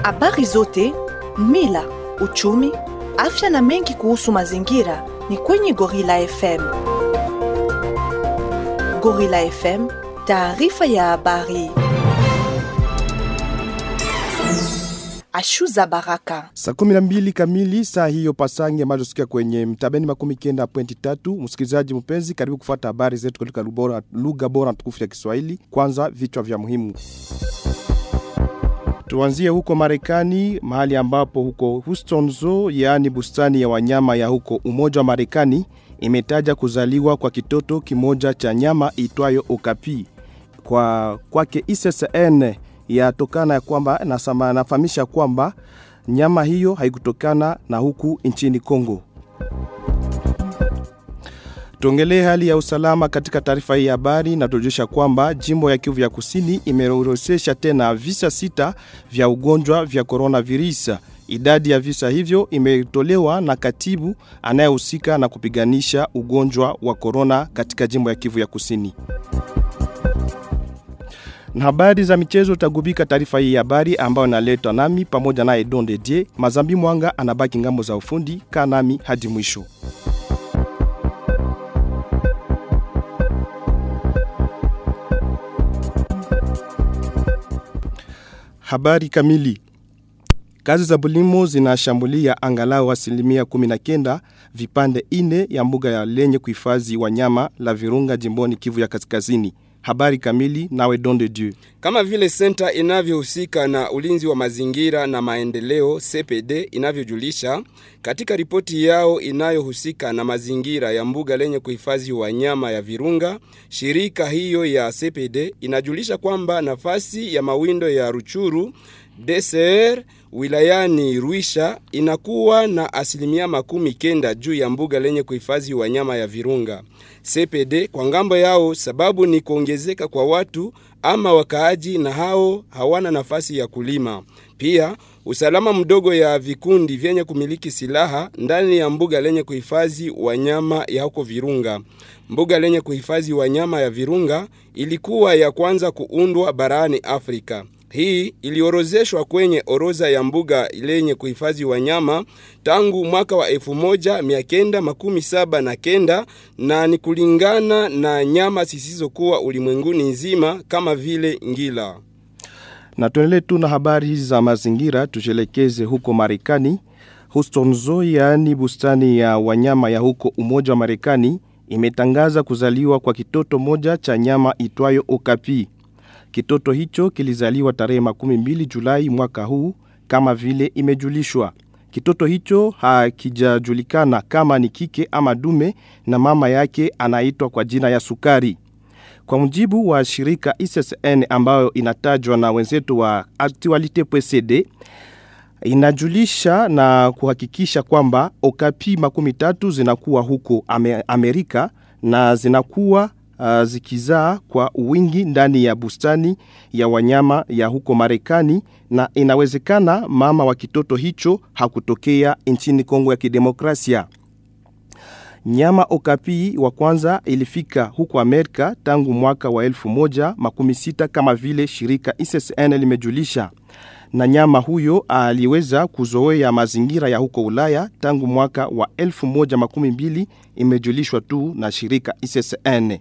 Habari zote, mila, uchumi, afya na mengi kuhusu mazingira ni kwenye Gorilla FM. Gorilla FM, taarifa ya habari. Ashuza Baraka. Saa kumi na mbili kamili saa hiyo pasangi ambazo sikia kwenye mtabeni makumi kenda pointi tatu. Msikilizaji mpenzi, karibu kufuata habari zetu katika lugha lugha bora tukufu ya Kiswahili. Kwanza vichwa vya muhimu. Tuanzie huko Marekani, mahali ambapo huko Houston Zoo, yaani bustani ya wanyama ya huko Umoja wa Marekani, imetaja kuzaliwa kwa kitoto kimoja cha nyama itwayo okapi. Kwa kwake ICCN yatokana ya kwamba nasama, nafahamisha kwamba nyama hiyo haikutokana na huku nchini Kongo. Tuongelee hali ya usalama katika taarifa hii ya habari na tujulisha kwamba jimbo ya Kivu ya Kusini imeorodhesha tena visa sita vya ugonjwa vya coronavirus. Idadi ya visa hivyo imetolewa na katibu anayehusika na kupiganisha ugonjwa wa corona katika jimbo ya Kivu ya Kusini. Na habari za michezo tagubika taarifa hii ya habari ambayo inaletwa nami pamoja naye Don Dedie. Mazambi Mwanga anabaki ngambo za ufundi, kaa nami hadi mwisho. Habari kamili. Kazi za bulimo zinashambulia angalau asilimia 19 vipande ine ya mbuga ya lenye kuhifadhi wanyama la Virunga jimboni Kivu ya Kaskazini. Habari kamili nawe Don de Dieu. Kama vile senta inavyohusika na ulinzi wa mazingira na maendeleo CPD inavyojulisha katika ripoti yao inayohusika na mazingira ya mbuga lenye kuhifadhi wanyama ya Virunga, shirika hiyo ya CPD inajulisha kwamba nafasi ya mawindo ya Ruchuru DCR wilayani Ruisha inakuwa na asilimia makumi kenda juu ya mbuga lenye kuhifadhi wanyama ya Virunga. CPD kwa ngambo yao sababu ni kuongezeka kwa watu ama wakaaji na hao hawana nafasi ya kulima. Pia usalama mdogo ya vikundi vyenye kumiliki silaha ndani ya mbuga lenye kuhifadhi wanyama ya huko Virunga. Mbuga lenye kuhifadhi wanyama ya Virunga ilikuwa ya kwanza kuundwa barani Afrika. Hii iliorozeshwa kwenye orodha ya mbuga lenye kuhifadhi wanyama tangu mwaka wa elfu moja mia kenda makumi saba na kenda na ni kulingana na nyama zisizokuwa ulimwenguni nzima kama vile ngila. Na tuendelee tu na habari hizi za mazingira, tujelekeze huko Marekani. Houston Zoo, yaani bustani ya wanyama ya huko Umoja wa Marekani, imetangaza kuzaliwa kwa kitoto moja cha nyama itwayo okapi. Kitoto hicho kilizaliwa tarehe makumi mbili Julai mwaka huu kama vile imejulishwa. Kitoto hicho hakijajulikana kama ni kike ama dume na mama yake anaitwa kwa jina ya Sukari. Kwa mujibu wa shirika ISSN ambayo inatajwa na wenzetu wa Actualite.cd inajulisha na kuhakikisha kwamba okapi makumi tatu zinakuwa huko Amerika na zinakuwa uh, zikizaa kwa wingi ndani ya bustani ya wanyama ya huko Marekani na inawezekana mama wa kitoto hicho hakutokea nchini Kongo ya Kidemokrasia. Nyama okapi wa kwanza ilifika huko Amerika tangu mwaka wa elfu moja makumi sita kama vile shirika ISSN limejulisha na nyama huyo aliweza kuzoea mazingira ya huko Ulaya tangu mwaka wa elfu moja makumi mbili imejulishwa tu na shirika ISSN.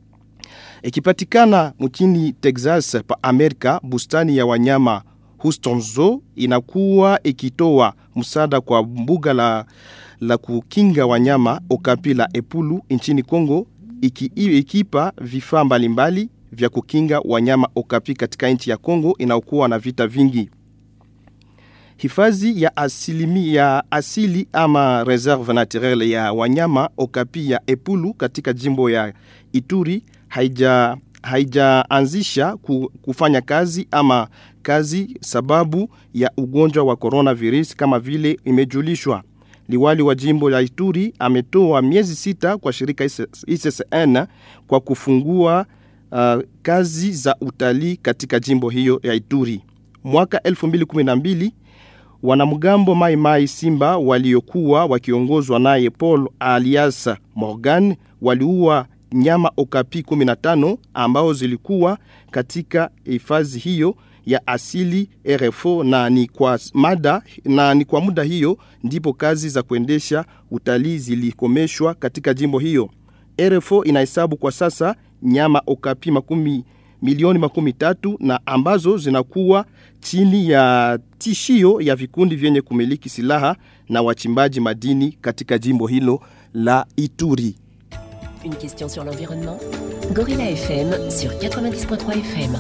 Ikipatikana mchini Texas pa Amerika, bustani ya wanyama Houston Zoo inakuwa ikitoa msaada kwa mbuga la, la kukinga wanyama Okapi la Epulu nchini Kongo, iki, ikipa vifaa mbalimbali vya kukinga wanyama Okapi katika nchi ya Kongo inaokuwa na vita vingi. Hifadhi ya asili, ya asili ama reserve naturelle ya wanyama Okapi ya Epulu katika jimbo ya Ituri haija haijaanzisha kufanya kazi ama kazi sababu ya ugonjwa wa coronavirus kama vile imejulishwa. Liwali wa jimbo la Ituri ametoa miezi sita kwa shirika ISSN kwa kufungua uh, kazi za utalii katika jimbo hiyo ya Ituri. Mwaka 2012 wanamgambo Mai Mai Simba waliokuwa wakiongozwa naye Paul alias Morgan waliua nyama okapi 15 ambao zilikuwa katika hifadhi hiyo ya asili RFO na ni kwa mada na ni kwa muda hiyo ndipo kazi za kuendesha utalii zilikomeshwa katika jimbo hiyo. RFO inahesabu kwa sasa nyama okapi makumi milioni makumi tatu na ambazo zinakuwa chini ya tishio ya vikundi vyenye kumiliki silaha na wachimbaji madini katika jimbo hilo la Ituri. Une question sur l'environnement Gorilla FM sur 90.3 FM.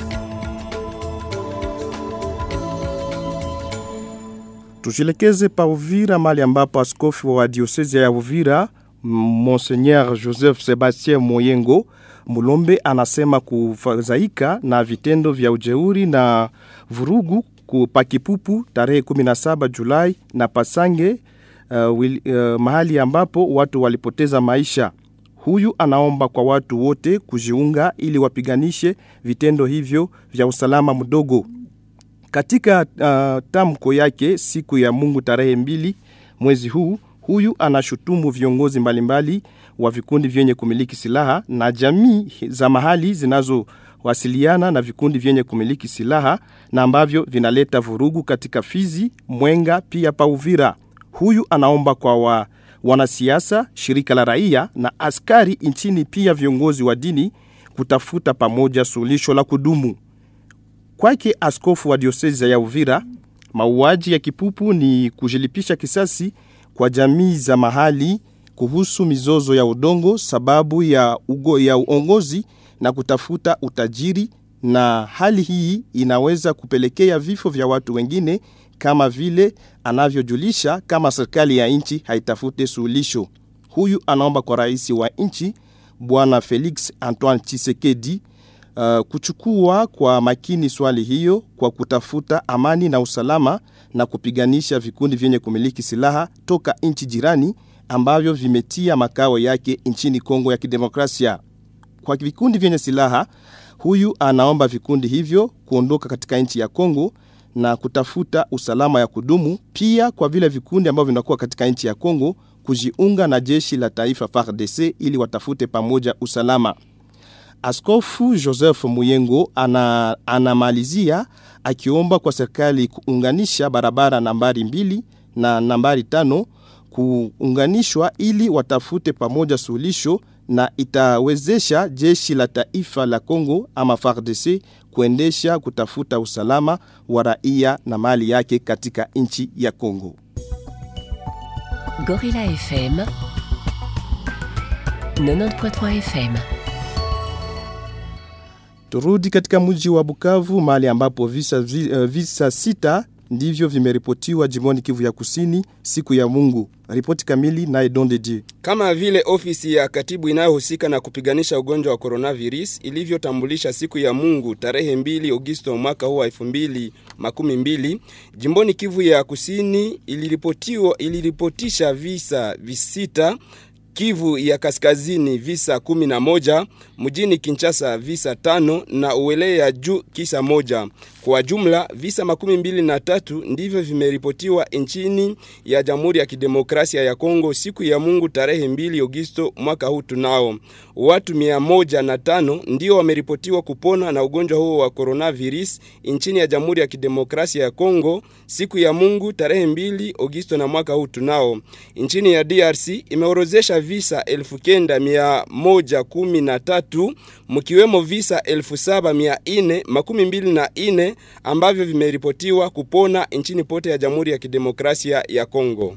Tujielekeze pa Uvira, mali ambapo askofu wa diosezi ya Uvira Monseigneur Joseph Sebastien Moyengo Mulombe anasema kufadhaika na vitendo vya ujeuri na vurugu pa Kipupu tarehe 17 Julai na Pasange uh, wil, uh, mahali ambapo watu walipoteza maisha. Huyu anaomba kwa watu wote kujiunga ili wapiganishe vitendo hivyo vya usalama mdogo. Katika uh, tamko yake siku ya Mungu tarehe mbili mwezi huu, huyu anashutumu viongozi mbalimbali wa vikundi vyenye kumiliki silaha na jamii za mahali zinazowasiliana na vikundi vyenye kumiliki silaha na ambavyo vinaleta vurugu katika Fizi, Mwenga pia pa Uvira. Huyu anaomba kwa wa, wanasiasa, shirika la raia na askari nchini pia viongozi wa dini kutafuta pamoja suluhisho la kudumu. Kwake askofu wa diosezi ya Uvira, mauaji ya Kipupu ni kujilipisha kisasi kwa jamii za mahali kuhusu mizozo ya udongo sababu ya, ugo, ya uongozi na kutafuta utajiri, na hali hii inaweza kupelekea vifo vya watu wengine, kama vile anavyojulisha kama serikali ya nchi haitafute suluhisho. Huyu anaomba kwa rais wa nchi Bwana Felix Antoine Tshisekedi uh, kuchukua kwa makini swali hiyo kwa kutafuta amani na usalama na kupiganisha vikundi vyenye kumiliki silaha toka nchi jirani ambavyo vimetia makao yake nchini Kongo ya Kidemokrasia. Kwa vikundi vyenye silaha, huyu anaomba vikundi hivyo kuondoka katika nchi ya Kongo na kutafuta usalama ya kudumu, pia kwa vile vikundi ambavyo vinakuwa katika nchi ya Kongo kujiunga na jeshi la taifa FARDC ili watafute pamoja usalama. Askofu Joseph Muyengo ana, anamalizia akiomba kwa serikali kuunganisha barabara nambari mbili na nambari tano kuunganishwa ili watafute pamoja suluhisho na itawezesha jeshi la taifa la Kongo ama FARDC kuendesha kutafuta usalama wa raia na mali yake katika nchi ya Kongo. Gorilla FM 90.3 FM. Turudi katika mji wa Bukavu mahali ambapo visa, vi- visa sita ndivyo vimeripotiwa jimboni Kivu ya Kusini siku ya Mungu. Ripoti kamili naye Don de Dieu. Kama vile ofisi ya katibu inayohusika na kupiganisha ugonjwa wa coronavirus ilivyotambulisha siku ya Mungu tarehe 2 Agosto mwaka huu wa 2012, jimboni Kivu ya Kusini iliripotiwa iliripotisha visa visita Kivu ya Kaskazini visa 11, mjini Kinshasa visa tano na Uele ya juu kisa moja. Kwa jumla visa makumi mbili na tatu ndivyo vimeripotiwa nchini ya Jamhuri ya Kidemokrasia ya Kongo siku ya Mungu tarehe 2 Agosto mwaka huu. Tunao watu mia moja na tano ndio wameripotiwa kupona na ugonjwa huo wa coronavirus nchini ya Jamhuri ya Kidemokrasia ya Kongo siku ya Mungu tarehe 2 Agosto na mwaka huu. Tunao nchini ya DRC imeorozesha visa elfu kenda mia moja kumi na tatu mkiwemo visa elfu saba mia ine makumi mbili na ine ambavyo vimeripotiwa kupona nchini pote ya Jamhuri ya Kidemokrasia ya Kongo.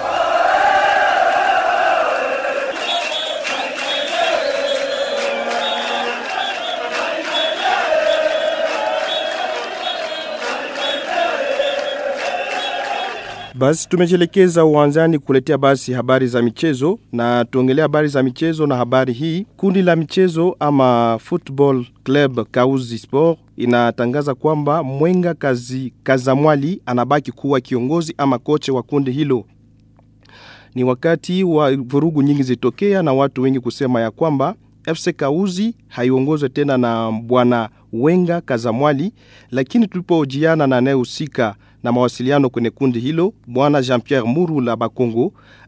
Basi tumejielekeza uwanjani kuletea basi habari za michezo na tuongelea habari za michezo na habari hii. Kundi la michezo ama Football Club Kauzi Sport inatangaza kwamba Mwenga Kazi, Kazamwali anabaki kuwa kiongozi ama koche wa kundi hilo. Ni wakati wa vurugu nyingi zitokea na watu wengi kusema ya kwamba FC Kauzi haiongozwe tena na bwana Wenga Kazamwali, lakini tulipojiana na anayehusika na mawasiliano kwenye kundi hilo bwana Jean-Pierre Murula Bakongo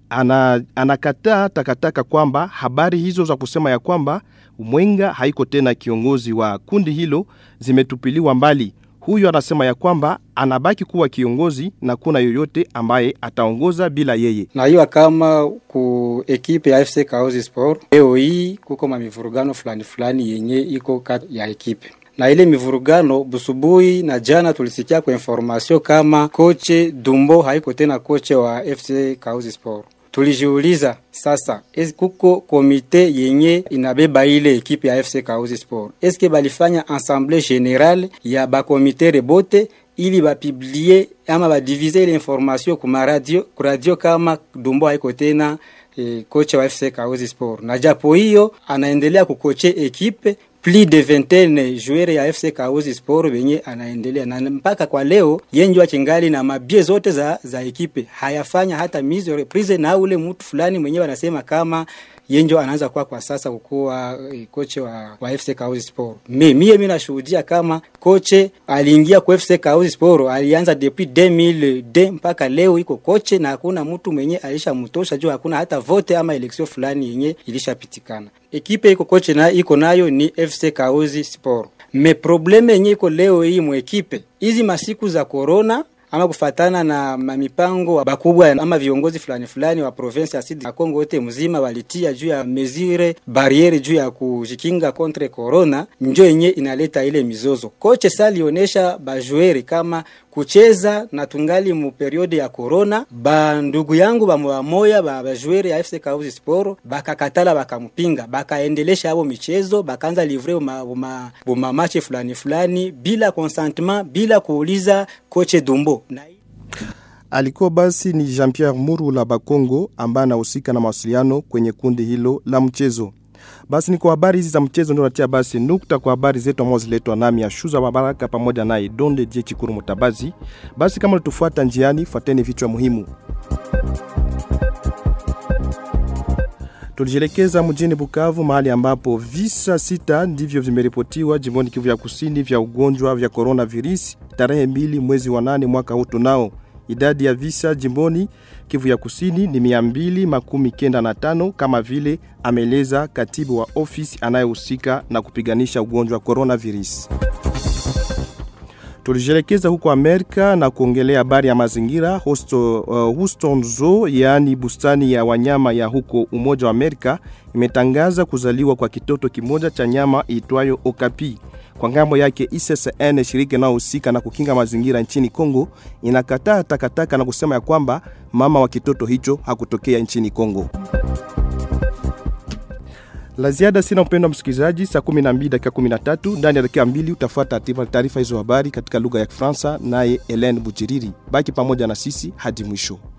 ana, anakataa takataka kwamba habari hizo za kusema ya kwamba Mwenga haiko tena kiongozi wa kundi hilo zimetupiliwa mbali. Huyu anasema ya kwamba anabaki kuwa kiongozi na kuna yoyote ambaye ataongoza bila yeye. na hiyo kama ku ekipe ya FC Kaozi Sport leo hii kuko mamivurugano fulani fulani yenye iko kati ya ekipe na ile mivurugano busubuhi na jana tulisikia kwa information kama koche Dumbo haiko tena koche wa FC Kaozi Sport. Tulijiuliza sasa, esi kuko komite yenye inabeba ile ekipe ya FC Kaozi Sport, eske balifanya assemblée générale ya bakomitere bote ili bapiblie ama badivize ile information kuma radio, ku radio kama Dumbo haiko tena e, kocha wa FC Kaozi Sport, na japo hiyo anaendelea kukoche ekipe plus de vingtaine joueur ya FC Kaozi Sport benye anaendelea na mpaka kwa leo yenjwa achingali na mabie zote za, za ekipe hayafanya hata mise reprise na ule mtu fulani mwenyewe anasema kama yenjo anaanza kuwa kwa sasa kukuwa eh, koche wa, wa FC Kaozi Sport. Me, mie mimi nashuhudia kama koche aliingia kwa FC Kaozi Sport alianza depuis 2002 mpaka leo iko koche na hakuna mtu mwenye alishamtosha juu hakuna hata vote ama election fulani yenye ilishapitikana. Ekipe iko koche na iko nayo ni FC Kaozi Sport. Me probleme yenye iko leo hii mwekipe hizi masiku za corona ama kufatana na mipango wa bakubwa ama viongozi fulani fulani wa province ya Sud ya Kongo yote mzima walitia juu ya mesure barriere juu ya kujikinga contre corona, njo yenye inaleta ile mizozo. Koche sasa alionyesha bajueri kama kucheza na tungali mu periode ya corona, ba ndugu yangu ba moya moya ba bajueri ya FC Kahuzi Sport bakakatala, bakampinga, bakaendelesha abo michezo, bakaanza livre ma, ma, ma match fulani fulani bila consentement, bila kuuliza koche Dumbo na Alikuwa basi ni Jean-Pierre Murula Bakongo ambaye anahusika na mawasiliano kwenye kundi hilo la mchezo. Basi ni kwa habari hizi za mchezo ndio natia basi nukta kwa habari zetu ambazo ziletwa nami ya Shuza Babaraka pamoja naye Donde Die Chikuru Mutabazi. Basi kama ulitufuata njiani, fuateni vichwa muhimu. Tulijielekeza mjini Bukavu mahali ambapo visa sita ndivyo vimeripotiwa jimboni Kivu ya Kusini vya ugonjwa vya coronavirus tarehe mbili mwezi wa nane mwaka huu tunao. Idadi ya visa jimboni Kivu ya Kusini ni mia mbili makumi kenda na tano kama vile ameeleza katibu wa ofisi anayehusika na kupiganisha ugonjwa wa coronavirus. Tulijielekeza huko Amerika na kuongelea habari ya mazingira. Hosto, uh, Houston Zoo, yaani bustani ya wanyama ya huko Umoja wa Amerika, imetangaza kuzaliwa kwa kitoto kimoja cha nyama iitwayo Okapi. Kwa ngambo yake ICCN, shirika inayohusika na kukinga mazingira nchini Kongo, inakataa takataka na kusema ya kwamba mama wa kitoto hicho hakutokea nchini Kongo. La ziada sina, mpendo wa msikilizaji. Saa 12 dakika 13 ndani ya dakika mbili utafuata taarifa hizo habari katika lugha ya Kifaransa, naye Helen Bujiriri. Baki pamoja na sisi hadi mwisho.